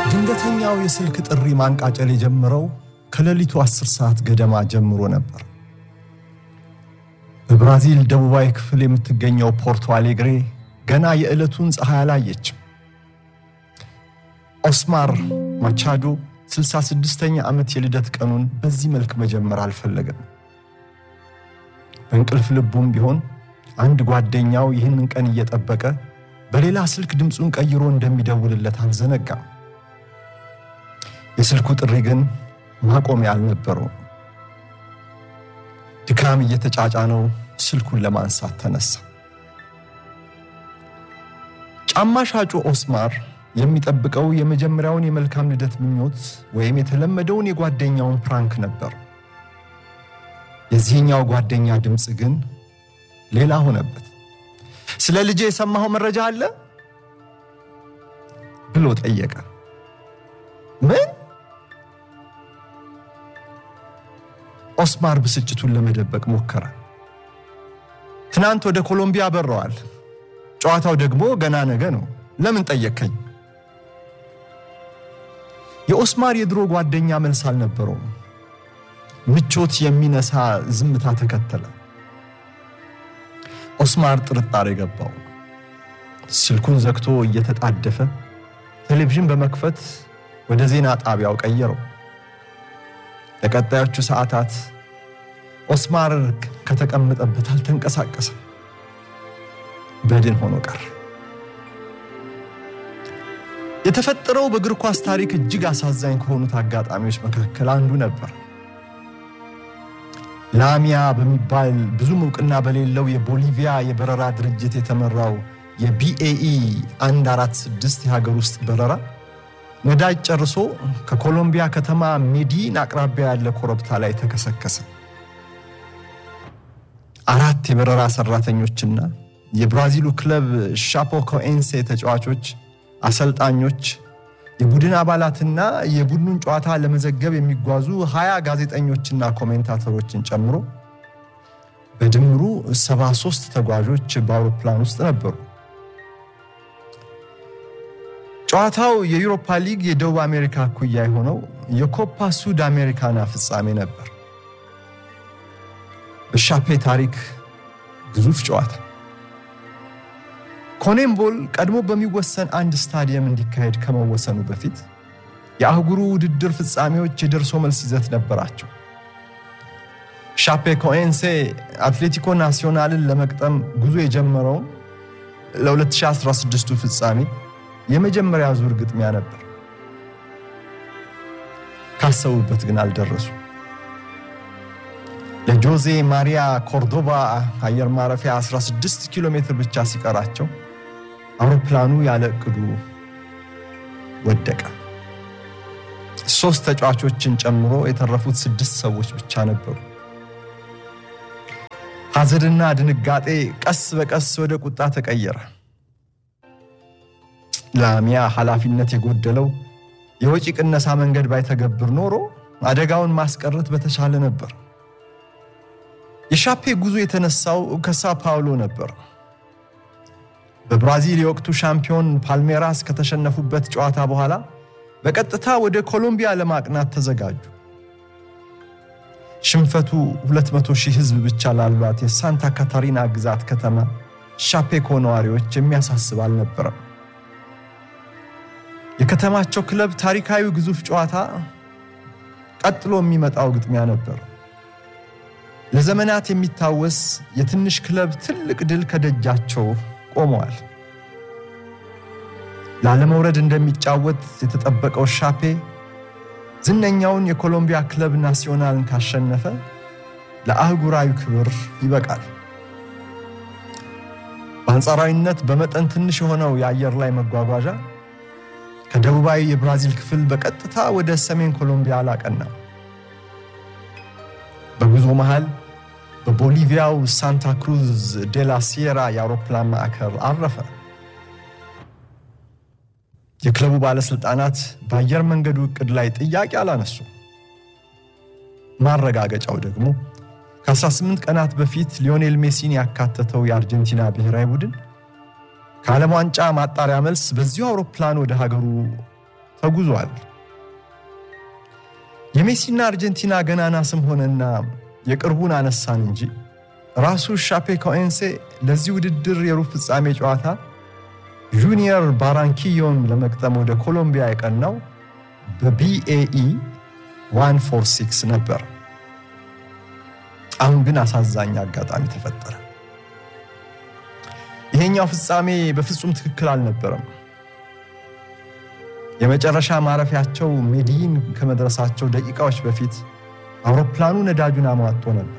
ድንገተኛው የስልክ ጥሪ ማንቃጨል የጀመረው ከሌሊቱ 10 ሰዓት ገደማ ጀምሮ ነበር። በብራዚል ደቡባዊ ክፍል የምትገኘው ፖርቶ አሌግሬ ገና የዕለቱን ፀሐይ አላየችም። ኦስማር ማቻዶ 66ኛ ዓመት የልደት ቀኑን በዚህ መልክ መጀመር አልፈለገም። በእንቅልፍ ልቡም ቢሆን አንድ ጓደኛው ይህንን ቀን እየጠበቀ በሌላ ስልክ ድምፁን ቀይሮ እንደሚደውልለት አልዘነጋም። የስልኩ ጥሪ ግን ማቆሚያ አልነበረውም። ድካም እየተጫጫነው ስልኩን ለማንሳት ተነሳ። ጫማ ሻጩ ኦስማር የሚጠብቀው የመጀመሪያውን የመልካም ልደት ምኞት ወይም የተለመደውን የጓደኛውን ፕራንክ ነበር። የዚህኛው ጓደኛ ድምፅ ግን ሌላ ሆነበት። ስለ ልጄ የሰማኸው መረጃ አለ ብሎ ጠየቀ። ምን? ኦስማር ብስጭቱን ለመደበቅ ሞከረ። ትናንት ወደ ኮሎምቢያ በረዋል። ጨዋታው ደግሞ ገና ነገ ነው። ለምን ጠየቅከኝ? የኦስማር የድሮ ጓደኛ መልስ አልነበረውም። ምቾት የሚነሳ ዝምታ ተከተለ። ኦስማር ጥርጣሬ ገባው። ስልኩን ዘግቶ እየተጣደፈ ቴሌቪዥን በመክፈት ወደ ዜና ጣቢያው ቀየረው። ለቀጣዮቹ ሰዓታት ኦስማር ከተቀመጠበት አልተንቀሳቀሰም። በድን ሆኖ ቀር። የተፈጠረው በእግር ኳስ ታሪክ እጅግ አሳዛኝ ከሆኑት አጋጣሚዎች መካከል አንዱ ነበር። ላሚያ በሚባል ብዙም እውቅና በሌለው የቦሊቪያ የበረራ ድርጅት የተመራው የቢኤኢ 146 የሀገር ውስጥ በረራ ነዳጅ ጨርሶ ከኮሎምቢያ ከተማ ሜዲን አቅራቢያ ያለ ኮረብታ ላይ ተከሰከሰ። አራት የበረራ ሰራተኞችና የብራዚሉ ክለብ ሻፖኮኤንሴ ተጫዋቾች፣ አሰልጣኞች፣ የቡድን አባላትና የቡድኑን ጨዋታ ለመዘገብ የሚጓዙ ሀያ ጋዜጠኞችና ኮሜንታተሮችን ጨምሮ በድምሩ 73 ተጓዦች በአውሮፕላን ውስጥ ነበሩ። ጨዋታው የዩሮፓ ሊግ የደቡብ አሜሪካ እኩያ የሆነው የኮፓ ሱድ አሜሪካና ፍጻሜ ነበር። በሻፔ ታሪክ ግዙፍ ጨዋታ። ኮኔምቦል ቀድሞ በሚወሰን አንድ ስታዲየም እንዲካሄድ ከመወሰኑ በፊት የአህጉሩ ውድድር ፍጻሜዎች የደርሶ መልስ ይዘት ነበራቸው። ሻፔ ኮኤንሴ አትሌቲኮ ናሲዮናልን ለመቅጠም ጉዞ የጀመረው ለ2016ቱ ፍጻሜ የመጀመሪያ ዙር ግጥሚያ ነበር። ካሰቡበት ግን አልደረሱ። ለጆዜ ማሪያ ኮርዶባ አየር ማረፊያ 16 ኪሎ ሜትር ብቻ ሲቀራቸው አውሮፕላኑ ያለ እቅዱ ወደቀ። ሶስት ተጫዋቾችን ጨምሮ የተረፉት ስድስት ሰዎች ብቻ ነበሩ። ሐዘንና ድንጋጤ ቀስ በቀስ ወደ ቁጣ ተቀየረ። ላሚያ ኃላፊነት የጎደለው የወጪ ቅነሳ መንገድ ባይተገብር ኖሮ አደጋውን ማስቀረት በተቻለ ነበር። የሻፔ ጉዞ የተነሳው ከሳው ፓውሎ ነበር። በብራዚል የወቅቱ ሻምፒዮን ፓልሜራስ ከተሸነፉበት ጨዋታ በኋላ በቀጥታ ወደ ኮሎምቢያ ለማቅናት ተዘጋጁ። ሽንፈቱ 200 ሺህ ሕዝብ ብቻ ላሏት የሳንታ ካታሪና ግዛት ከተማ ሻፔኮ ነዋሪዎች የሚያሳስብ አልነበረም። የከተማቸው ክለብ ታሪካዊ ግዙፍ ጨዋታ ቀጥሎ የሚመጣው ግጥሚያ ነበር። ለዘመናት የሚታወስ የትንሽ ክለብ ትልቅ ድል ከደጃቸው ቆመዋል። ላለመውረድ እንደሚጫወት የተጠበቀው ሻፔ ዝነኛውን የኮሎምቢያ ክለብ ናሲዮናልን ካሸነፈ ለአህጉራዊ ክብር ይበቃል። በአንጻራዊነት በመጠን ትንሽ የሆነው የአየር ላይ መጓጓዣ ከደቡባዊ የብራዚል ክፍል በቀጥታ ወደ ሰሜን ኮሎምቢያ አላቀና። በጉዞ መሃል በቦሊቪያው ሳንታ ክሩዝ ዴላ ሲየራ የአውሮፕላን ማዕከል አረፈ። የክለቡ ባለሥልጣናት በአየር መንገዱ ዕቅድ ላይ ጥያቄ አላነሱ። ማረጋገጫው ደግሞ ከ18 ቀናት በፊት ሊዮኔል ሜሲን ያካተተው የአርጀንቲና ብሔራዊ ቡድን ከዓለም ዋንጫ ማጣሪያ መልስ በዚሁ አውሮፕላን ወደ ሀገሩ ተጉዟል። የሜሲና አርጀንቲና ገናና ስም ሆነና የቅርቡን አነሳን እንጂ ራሱ ሻፔ ኮኤንሴ ለዚህ ውድድር የሩብ ፍጻሜ ጨዋታ ጁኒየር ባራንኪዮን ለመቅጠም ወደ ኮሎምቢያ የቀናው በቢኤኢ 146 ነበር። አሁን ግን አሳዛኝ አጋጣሚ ተፈጠረ። ይሄኛው ፍጻሜ በፍጹም ትክክል አልነበረም። የመጨረሻ ማረፊያቸው ሜዲይን ከመድረሳቸው ደቂቃዎች በፊት አውሮፕላኑ ነዳጁን አሟጦ ነበር።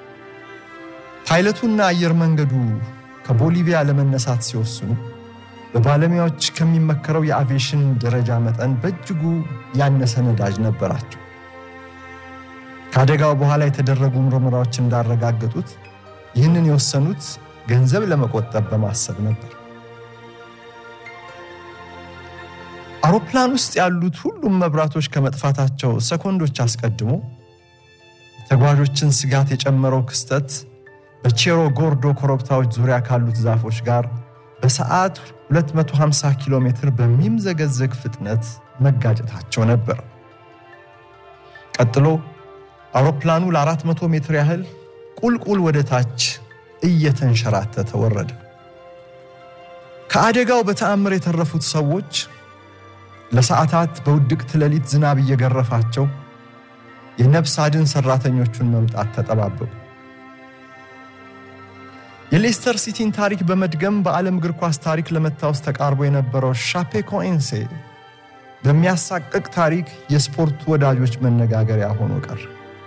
ፓይለቱና አየር መንገዱ ከቦሊቪያ ለመነሳት ሲወስኑ በባለሙያዎች ከሚመከረው የአቪዬሽን ደረጃ መጠን በእጅጉ ያነሰ ነዳጅ ነበራቸው። ከአደጋው በኋላ የተደረጉ ምርመራዎች እንዳረጋገጡት ይህንን የወሰኑት ገንዘብ ለመቆጠብ በማሰብ ነበር። አውሮፕላን ውስጥ ያሉት ሁሉም መብራቶች ከመጥፋታቸው ሰኮንዶች አስቀድሞ የተጓዦችን ስጋት የጨመረው ክስተት በቼሮ ጎርዶ ኮረብታዎች ዙሪያ ካሉት ዛፎች ጋር በሰዓት 250 ኪሎ ሜትር በሚምዘገዘግ ፍጥነት መጋጨታቸው ነበር። ቀጥሎ አውሮፕላኑ ለ400 ሜትር ያህል ቁልቁል ወደ ታች እየተንሸራተተ ወረደ። ከአደጋው በተአምር የተረፉት ሰዎች ለሰዓታት በውድቅት ሌሊት ዝናብ እየገረፋቸው የነፍስ አድን ሰራተኞቹን መምጣት ተጠባበቁ። የሌስተር ሲቲን ታሪክ በመድገም በዓለም እግር ኳስ ታሪክ ለመታወስ ተቃርቦ የነበረው ሻፔ ኮኤንሴ በሚያሳቅቅ ታሪክ የስፖርት ወዳጆች መነጋገሪያ ሆኖ ቀረ።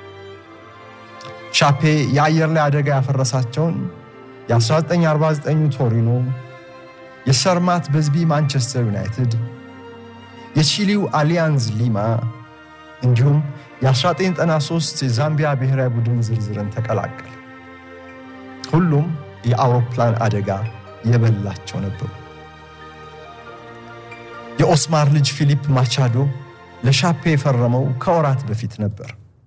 ሻፔ የአየር ላይ አደጋ ያፈረሳቸውን የ1949 ቶሪኖ፣ የሰርማት በዝቢ ማንቸስተር ዩናይትድ፣ የቺሊው አሊያንዝ ሊማ እንዲሁም የ1993 የዛምቢያ ብሔራዊ ቡድን ዝርዝርን ተቀላቀለ። ሁሉም የአውሮፕላን አደጋ የበላቸው ነበሩ። የኦስማር ልጅ ፊሊፕ ማቻዶ ለሻፔ የፈረመው ከወራት በፊት ነበር።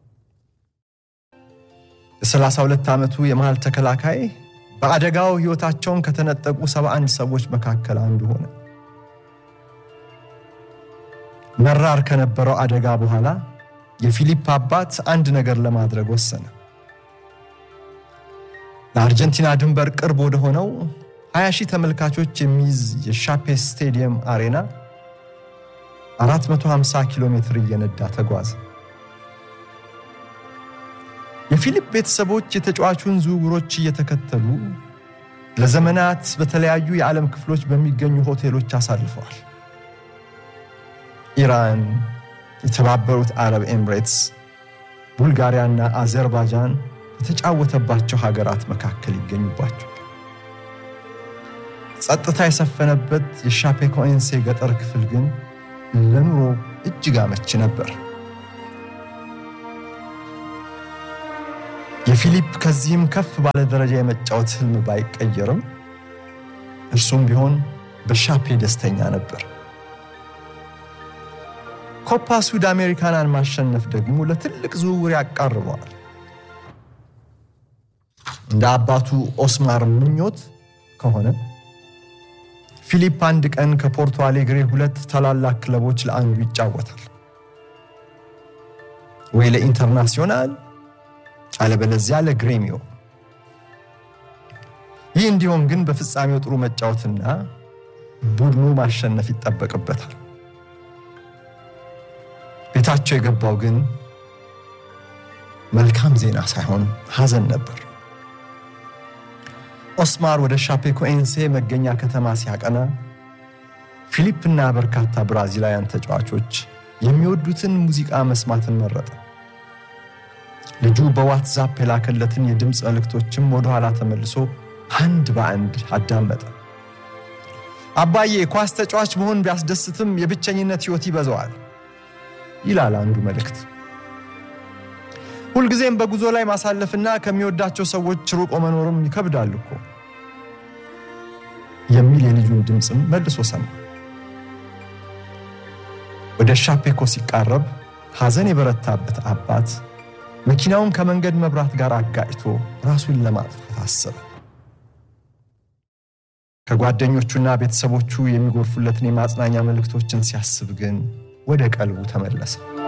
የ32 ዓመቱ የመሃል ተከላካይ በአደጋው ሕይወታቸውን ከተነጠቁ 71 ሰዎች መካከል አንዱ ሆነ። መራር ከነበረው አደጋ በኋላ የፊሊፕ አባት አንድ ነገር ለማድረግ ወሰነ። ለአርጀንቲና ድንበር ቅርብ ወደ ሆነው 20 ሺህ ተመልካቾች የሚይዝ የሻፔ ስቴዲየም አሬና 450 ኪሎ ሜትር እየነዳ ተጓዘ። የፊሊፕ ቤተሰቦች የተጫዋቹን ዝውውሮች እየተከተሉ ለዘመናት በተለያዩ የዓለም ክፍሎች በሚገኙ ሆቴሎች አሳልፈዋል። ኢራን፣ የተባበሩት አረብ ኤምሬትስ፣ ቡልጋሪያና አዘርባይጃን የተጫወተባቸው ሀገራት መካከል ይገኙባቸዋል። ጸጥታ የሰፈነበት የሻፔ ኮኤንሴ ገጠር ክፍል ግን ለኑሮ እጅግ አመቺ ነበር። የፊሊፕ ከዚህም ከፍ ባለ ደረጃ የመጫወት ህልም ባይቀየርም እርሱም ቢሆን በሻፔ ደስተኛ ነበር። ኮፓ ሱድ አሜሪካናን ማሸነፍ ደግሞ ለትልቅ ዝውውር ያቃርበዋል። እንደ አባቱ ኦስማር ምኞት ከሆነ ፊሊፕ አንድ ቀን ከፖርቶ አሌግሬ ሁለት ታላላቅ ክለቦች ለአንዱ ይጫወታል። ወይ ለኢንተርናሲዮናል አለበለዚያ ለግሬሚዮ። ይህ እንዲሆን ግን በፍጻሜው ጥሩ መጫወትና ቡድኑ ማሸነፍ ይጠበቅበታል። ቤታቸው የገባው ግን መልካም ዜና ሳይሆን ሐዘን ነበር። ኦስማር ወደ ሻፔኮኤንሴ መገኛ ከተማ ሲያቀና ፊሊፕና በርካታ ብራዚላውያን ተጫዋቾች የሚወዱትን ሙዚቃ መስማትን መረጠ። ልጁ በዋትዛፕ የላከለትን የድምፅ መልእክቶችም ወደኋላ ተመልሶ አንድ በአንድ አዳመጠ። አባዬ ኳስ ተጫዋች መሆን ቢያስደስትም የብቸኝነት ሕይወት ይበዛዋል ይላል አንዱ መልእክት። ሁልጊዜም በጉዞ ላይ ማሳለፍና ከሚወዳቸው ሰዎች ሩቆ መኖርም ይከብዳል እኮ የሚል የልጁን ድምፅም መልሶ ሰማ። ወደ ሻፔኮ ሲቃረብ ሐዘን የበረታበት አባት መኪናውን ከመንገድ መብራት ጋር አጋጭቶ ራሱን ለማጥፋት አሰበ። ከጓደኞቹና ቤተሰቦቹ የሚጎርፉለትን የማጽናኛ መልእክቶችን ሲያስብ ግን ወደ ቀልቡ ተመለሰ።